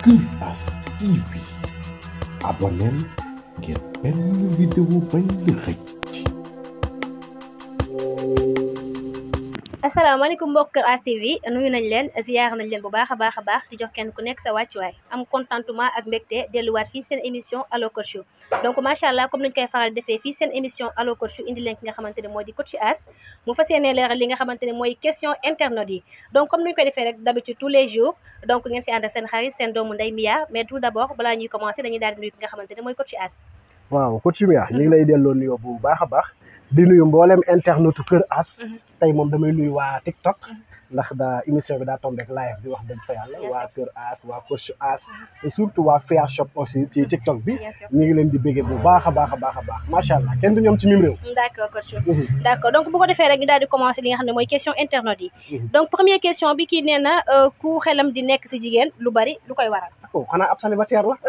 Kër As TV abonneel ngir benn vidéo bañ la xëcc asalaamaaleykum mbokk Kër As TV nuyu nañ leen ziyaar nañ leen bu baax a baax a baax di jox kenn ku nekk sa wàccuwaay am contentement ak mbégte delluwaat fii seen émission allo coach donc macha allah comme nañ koy faral defee fii seen émission allo coach indi leen ki nga xamante ne mooy di coach As mu fas yéene leeral li nga xamante ne mooy question internautes yi donc comme nuñ koy defee rek d'habitude tous les jours donc ngeen si ànd ak seen xarit seen doomu ndey Mia mais tout d'abord balaa ñuy commencer dañuy daal di nuyu ki nga xamante ne mooy coach As waaw coach Mia ñu ngi lay delloo nuyoo bu baax a baax di nuyu mboolem internetu Kër As tey moom damay nuyu waa TikTok ndax da émission bi daa tombé ak live bi wax dëgg fa yàlla waa Kër As waa coach As et surtout waa Fair Shop aussi ci TikTok bi ñu ngi leen di béggee bu baax a baax a baax a baax macha allah kenn du ñoom ci mim réew d'accord coach d'accord donc bu ko defee rek ñu daal di commencer li nga xam ne mooy question internautes yi donc première question bi kii nee na ku xelam di nekk si jigéen lu bari lu koy waral oh xanaa ab célibataire la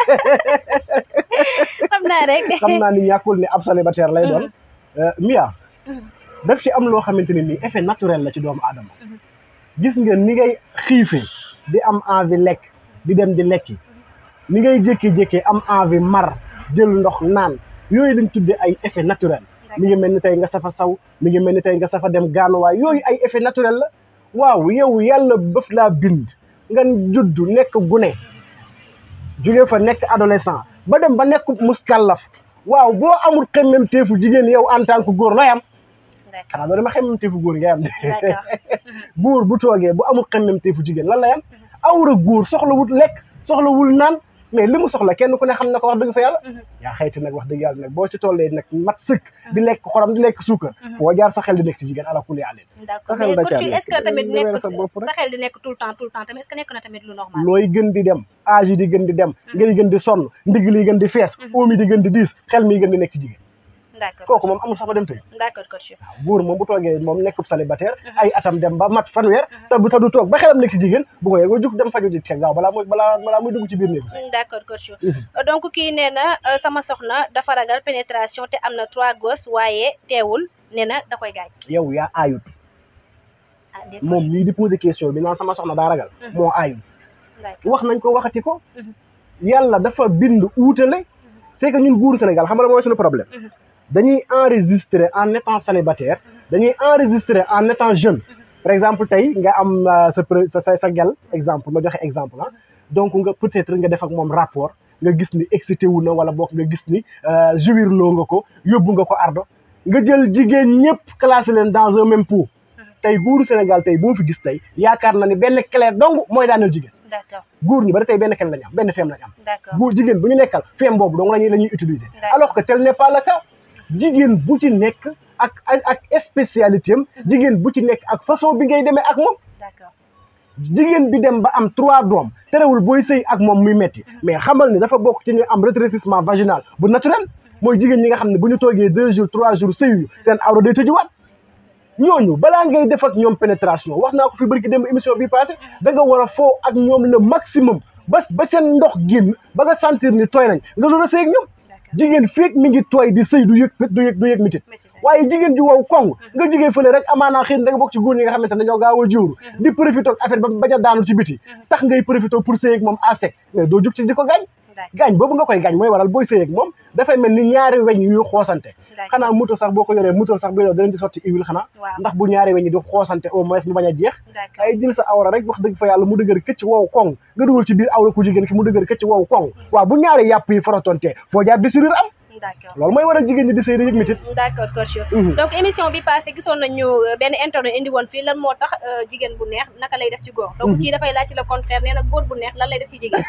xam naa rek xam naa ni ñàkkul ni ab célibataire lay doon Mia daf ci am loo xamante ne nii effet naturel la ci doomu aadama gis nga ni ngay xiifee di am envie lekk di dem di lekki ni ngay jékki-jékki am envie mar jël ndox naan yooyu lañ tuddee ay effet naturel mi ngi mel ni tey nga safa saw mi ngi mel ni tey nga safa dem gaanuwaay yooyu ay effet naturel la waaw yow yàlla bëf laa bind nga juddu nekk gune jóge fa nekk adolescent ba dem ba nekk muskàllaf waaw boo amul xemmem teefu jigéen yow en tant que góor looy am xanaa loolu ma xemmem teefu góor ngay am de góor bu toogee bu amul xemmem teefu jigéen lan lay am awra góor soxlawul lekk soxlawul naan mais li mu soxla kenn ku ne xam na ko wax dëgg fa yàlla yaa xayti nag wax dëgg yàlla nag boo ci tollee nag mat sëkk di lekk xorom di lekk suukar foo jaar sa xel di nekk ci jigéen ala kulli àlin d'accord mais coach est-ce que tamit nekk sa xel di nekk tout le temps tout le temps tamit est-ce que nekk na tamit lu normal looy gën di dem âge yi di gën di dem ngay gën di sonn ndigg li gën di fees oom yi di gën di diis xel mi gën di nekk ci jigéen d'accord kooku moom amul sax ba dem tëj d'accord coach waaw góor moom bu toogee moom nekkub célibataire ay atam dem ba mat fanweer te bu ta du toog ba xelam nekk ci jigéen bu ko yegoo jug dem faju di teg gaaw balaa muy balaa balaa muy dugg ci biir néegu sax d'accord coach donc kii nee na sama soxna dafa ragal pénétration te am na trois gosses waaye teewul nee na da koy gaañ yow yaa aayut moom mii di poser question bi naan sama soxna daa ragal moo aayut wax nañ ko waxati ko yàlla dafa bind uutale c'est que ñun góoru Sénégal xam nga mooy suñu problème dañuy enregistrer en étant célibataire dañuy enregistrer en étant jeune par exemple tey nga am sa sa sa gel exemple ma joxe exemple ah donc nga peut-être nga def ak moom rapport nga gis ni excité wu na wala boog nga gis ni jouir loo nga ko yóbbu nga ko ardo nga jël jigéen ñëpp classé leen dans un même pot tey góoru Sénégal tey boo fi gis tey yaakaar na ni benn clé dong mooy daaneel jigéen d'accord góor ñi bari tey benn clé lañu am benn feem lañu am d'accord góor jigéen bu ñu nekkal feem boobu dong lañuy la ñuy utiliser alors que tel n'est pas le cas jigéen bu ci nekk ak ak spécialité am jigéen bu ci nekk ak façon bi ngay demee ak moom d'accord jigéen bi dem ba am trois doom terewul booy sëy ak moom muy metti mais xamal ni dafa bokk ci ñu am rétrécissement vaginal bu naturel mooy jigéen ñi nga xam ne bu ñu toogee deux jours trois jours sëyuñu seen awra day tëjuwaat ñooñu balaa ngay def ak ñoom pénétration wax naa ko fi bërki dem émission bi passé da nga war a foo ak ñoom le maximum ba ba seen ndox génn ba nga sentir ni tooy nañ nga doon a sëy ak ñoom jigéen feek mi ngi tooy di sëy du yëg du yëg du yëg mitit waaye jigéen ju wow kong nga jógee fële rek amaanaa xëy da nga bokk ci góor ñi nga xamante ne dañoo gaaw a jiwru di profité ak affaire ba bañ a daanu ci biti tax ngay profité pour sëy ak moom à sec mais doo jug ci di ko gaañ gaañ boobu nga koy gaañ mooy waral booy sëy ak moom dafay mel ni ñaari weñ yu xoosante xanaa moto sax boo ko yoree moto sax bi yow danañ ci sotti huile xanaa ndax bu ñaari weñ yi di xoosante au moins mu bañ a jeex ay jël sa awra rek wax dëgg fa yàlla mu dëgër këcc wow kong nga dugal ci biir awra ku jigéen ki mu dëgër këcc wow kong waaw bu ñaari yàpp yi forotonte foo jaar déchirure am d'accord loolu mooy waral jigéen ñi di sëy di yëg mitit d'accord coach donc émission bi passé gisoon nañu benn internet indi woon fii lan moo tax jigéen bu neex naka lay def ci góor donc kii dafay laaj ci le contraire nee na góor bu neex lan lay def ci jigéen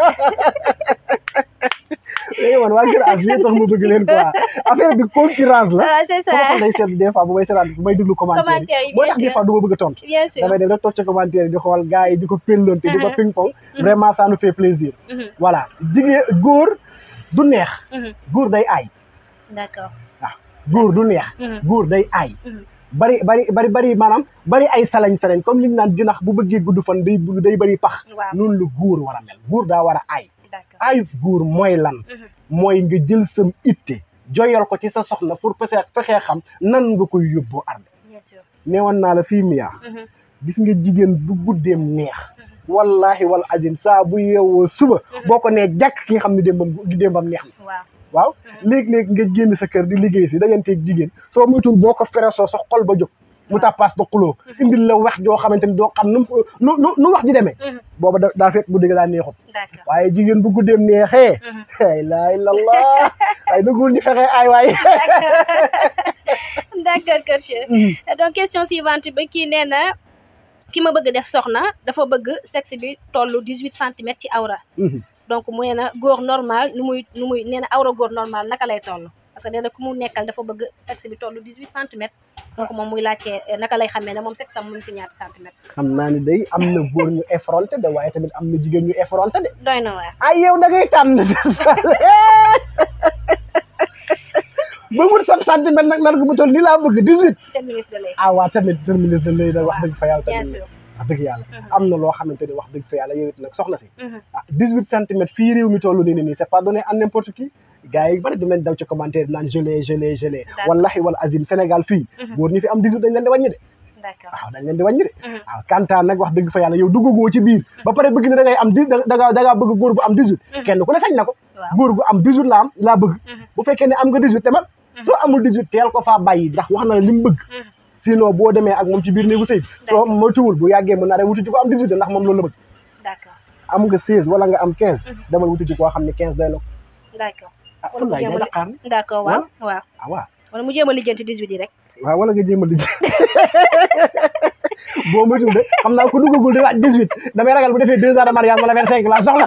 léegi man waa Kër As lii tax mu bëgg leen quoi affaire bi concurrence la ah c'est ça sama xol day seetlu des fois bu may seetaan bu may déglu commentaire yi moo tax des fois du ma bëgg a tontu bien sûr damay dem rek toog ci commentaire yi di xool gars yi di ko pellonte di ko ping pong vraiment ça nous fait plaisir voilà jigéen góor du neex góor day aay d'accord waaw góor du neex góor day aay bari bari bari bari maanaam bari ay salañ salañ comme li ñu naan jinax bu bëggee gudd fan day day bari pax noonu la góor war a mel góor daa war a aay aayut góor mooy lan mooy nga jël sam itte joyal ko ci sa soxna pour pese fexee xam nan nga koy yóbboo arde bien sûr neewoon naa la fii miyaa gis nga jigéen bu guddeem neex wallahi wal azim saa bu yeewoo suba boo ko nee jàkk ki nga xam ne démbam démbam neex na waaw waaw léegi-léegi nga génn sa kër di liggéey si dajanteeg jigéen soo muytul boo ko feresoo sa xol ba jóg mu tàppaas da xuloo indil la wax joo xamante ni doo xam nu nu nu nu wax ji demee booba da daa fekk guddi ga daa neexut d'accord waaye jigéen bu guddeem neexee la ilaha illallah waaye dëggul ñu fexe ay waay d'accord coach donc question suivante bi kii nee na ki ma bëgg def soxna dafa bëgg sexe bi tollu dix huit centimètres ci awra donc mu nee na góor normal nu muy nu muy nee na awra góor normal naka lay toll parce que nee na ku mu nekkal dafa bëgg sexe bi tollu dix huit centimètres donc moom muy laajte naka lay xamee ne moom sexe am mu ngi si ñaati centimètres xam naa ni day am na góor ñu effronté de waaye tamit am na jigéen ñu effronté de doy na waar ay yow da ngay tànn sa ba wut sab centimètre nag nar ko bu toll nii laa bëgg dix huit ten ministre de lay ah waa tamit terminus de lay nag wax dëgg fa yàlla bien tamit sûr wax dëgg yàlla am na loo xamante ni wax dëgg fa yàlla yow it nag soxna si ah dix huit centimètres fii réew mi toll nii nii c'est pas donné à n'importe qui gars yi bari dinañ daw ci commentaire naan gelé gelé gelé D'accord. wallahi wal azim Sénégal fii góor ñi fi am dix huit dañ leen di wàññi de d'accord waaw dañ leen di wàññi de waaw kantaan nag wax dëgg fa yàlla yow duggagoo ci biir ba pare bëgg ne da ngay am dix da ngaa da ngaa bëgg góor gu am dix huit kenn ku ne sañ na ko Waaw. góor gu am dix huit la am laa bëgg bu fekkee ne am nga dix huit demal soo amul dix huit teel ko faa bàyyi ndax wax na la li mu bëgg sinon boo demee ak moom ci biir néegu sëy bi soo moytuwul bu yàggee mën naa dem wuti ci ko am dix huit ndax moom loolu la bëgg d'accord am nga seize wala nga am quinze demal wuti ci koo xam ne quinze doy na ko d'accord ah wala mu wallaay jéem day a daqaar ne d'accord waaw waaw ah waaw wala mu jéem a lijjanti dix huit yi rek waaw wala nga jéem a lijj boo moytuwul de xam naa ko duggagul di laaj dix huit damay ragal bu defee deux ans de mariage wala vingt cinq laa soxla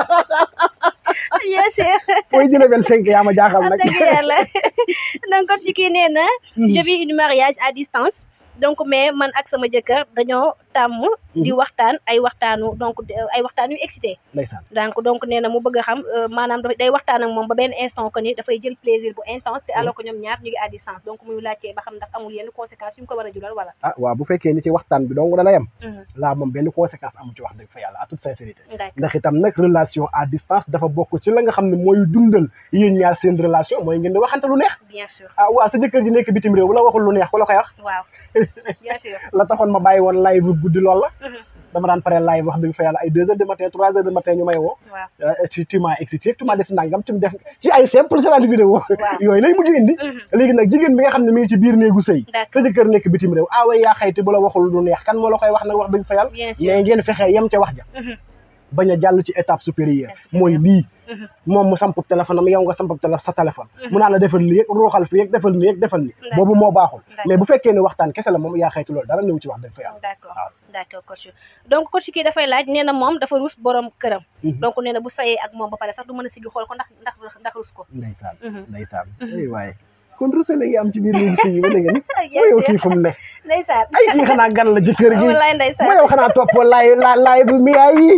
bien sûr fooy jëlee vingt cinq yaa ma jaaxal nag dëgg yàlla donc ci kii nee na je vis une mariage à distance donc mais man ak sama jëkkër dañoo tàmm di waxtaan ay waxtaanu donc ay waxtaan yu excité ndeysaan donc donc nee na mu bëgg a xam euh, maanaam dafa day waxtaan ak moom ba benn instant que ni dafay jël plaisir bu intense te alors que ñoom ñaar ñu ngi à distance donc muy laajtee ba xam ndax amul yenn conséquences yu mu ko war a jural wala ah waaw bu fekkee ni ci waxtaan bi dong da la yem Mhm. laa moom benn conséquence amu ci wax dëgg fa yàlla à toute sincérité d'accord ndax itam nag relation à distance dafa bokk ci la nga xam ne mooy dundal yéen ñaar seen relation mooy ngeen di waxante lu neex bien sûr ah waaw sa jëkkër ji nekk bitim réew bu la waxul lu neex ku la koy wax waaw bien sûr la taxoon ma bàyyi woon live bu guddi lool la Mhm. dama daan pare live wax dëgg fa yàlla ay deux heures de matin trois heures de matin ñu may woo waaw Euh, tu tu m'as excité tu m'as def nangam tu me def ci ay simple séance vidéo yooyu lay mujj indi léegi nag jigéen bi nga xam ne mi ngi ci biir néegu sëy D'accord. sa jëkkër nekk bitim réew ah way yaa xayti bu la waxul lu neex kan moo la koy wax nag wax dëgg fa yàlla Bien sûr. mais ngeen fexe yem ca wax ja Mhm. bañ a jàll ci étape supérieure Étape supérieure. mooy lii Mhm. moom mu samp téléphone am yow nga samp télé sa téléphone mu naan la defal lii yëg ruuxal fi yëg defal nii yëg defal nii D'accord. boobu moo baaxul D'accord. mais bu fekkee ne waxtaan kese la moom yaa xayti loolu dara néew ci wax dëgg fa yàlla d'accord waaw. d'accord coach donc coach kii dafay laaj nee na moom dafa rus borom këram donc nee na bu sayee ak moom ba pare sax du mën a sigi xool ko ndax ndax ndax rus ko ndeysaan Mhm. ndeysaan ay waaye kon rusale ngi am ci biir néegu sëy yi ba léegi ni Bien mooy yow sûr. kii fu mu ne ndeysaan ay kii xanaa gan la ci kër gi wallaay ndeysaan mooy yow xanaa toppoo laay la laay bu miyaa yi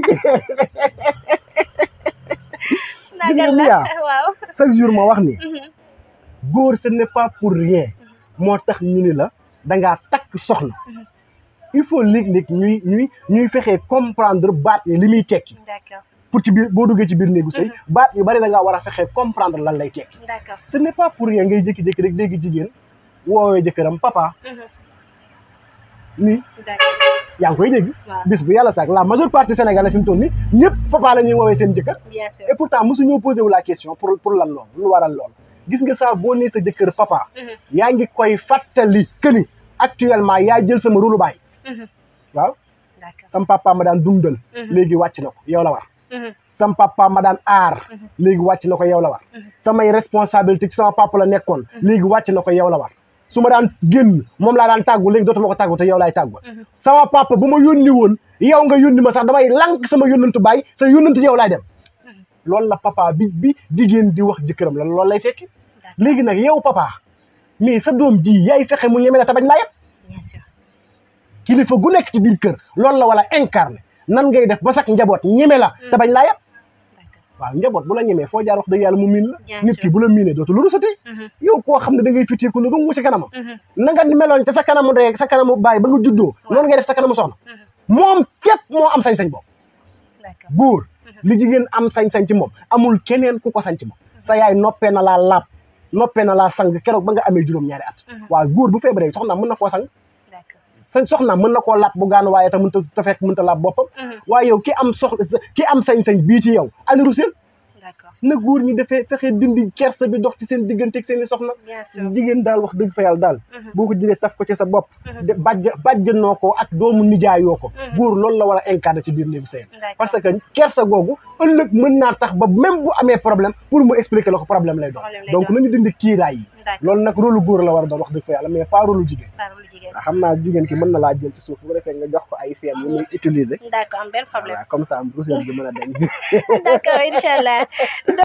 naa gis nga gan la Mia. waaw chaque jour ma wax ni Mhm. góor ce n'est pas pour rien moo tax ñu ni la dangaa takk soxna il faut léeg-léeg ñuy ñuy ñuy fexee comprendre baat yi li muy tekki d'accord pour ci biir boo duggee ci biir néegu sëy baat yu bari da ngaa war a fexee comprendre lan lay tekki d'accord ce n'est pas pour rien ngay jékki-jékki rek dégg jigéen woowee jëkkëram papa Mhm. nii d'accord yaa ngi koy dégg Waaw. bis bu yàlla saak la majeure partie sénégalais fi mu toll nii ñëpp papa la ñuy woowee seen jëkkër bien sûr et pourtant mosuñoo posé wu la question pour pour lan loolu lu waral loolu gis nga saa boo nee sa jëkkër papa Mhm. yaa ngi koy fàttali que ni actuellement yaa jël sama rôle baay Mhm. waaw d'accord sam papa ma daan dundal Mhm. léegi wàcc na ko yow la war Mhm. sam papa ma daan aar léegi wàcc na ko yow la war samay responsabilité ci sama papa la nekkoon léegi wàcc na ko yow la war su ma daan génn moom laa daan tàggu léegi dootuma ko tàggu te yow laay tàggu sama papa bu ma yónni woon yow nga yónni ma sax damay lànk sama yónnantu baay sa yónnantu yow laay dem loolu la papa bi bi jigéen di wax jëkkëram la loolu lay tekki léegi nag yow papa mais sa doom ji yaay fexe mu ñeme la te bañ laa yëpp bien sûr kilifa gu nekk ci biir kër loolu la wala incarné nan ngay def ba sax njaboot ñeme la te bañ laa yëpp d'accord waaw njaboot bu la ñemee foo jaar wax dëgg yàlla mu miin la Bien nit sûr. ki bu la miinee dootu lu rusati Mhm. yow koo xam ne da ngay fitteeku ne dungu ci kanamam Mhm. na nga meloon te sa kanamu ndey ak sa kanamu baay ba nga juddoo noonu ngay def sa kanamu soxna Mhm. moom képp moo am sañ-sañ boobu d'accord góor li jigéen am sañ-sañ ci moom amul keneen ku ko sañ ci moom sa yaay noppee na laa laab noppee na laa sang keroog ba nga amee juróom-ñaari at waaw góor bu feebaree soxna mën na koo sang d'accord sa soxna mën na koo làpp bu gaan waaye ta mënta ta fekk mënta làpp boppam waaye yow ki am soxla ki am sañ-sañ bii ci yow ani rusil d'accord na góor ñi defee fexe dindi kersa bi dox ci seen diggante ak seen i soxna bien sûr jigéen daal wax dëgg fa yàlla daal boo ko jëlee taf ko ci sa bopp de bàjj bàjjanoo ko ak doomu nijaayoo ko góor loolu la war a incarner ci biir néegu sëy D'accord. parce que kersa googu ëllëg mën naa tax ba même bu amee problème pour mu expliquer la ko problème lay doon Problème lay donc doon. nañu dindi kiiraay yi d'accord loolu nag rôle góor la war a doon wax dëgg fa yàlla mais pas rôle jigéen parole jigéen waaw xam naa jigéen ki mën na laa jël ci suuf bu ko defee nga jox ko ay feem yu muy utiliser d'accord am benn problème voilà comme ça am ruuseel bi mën a denc d'accord incha allah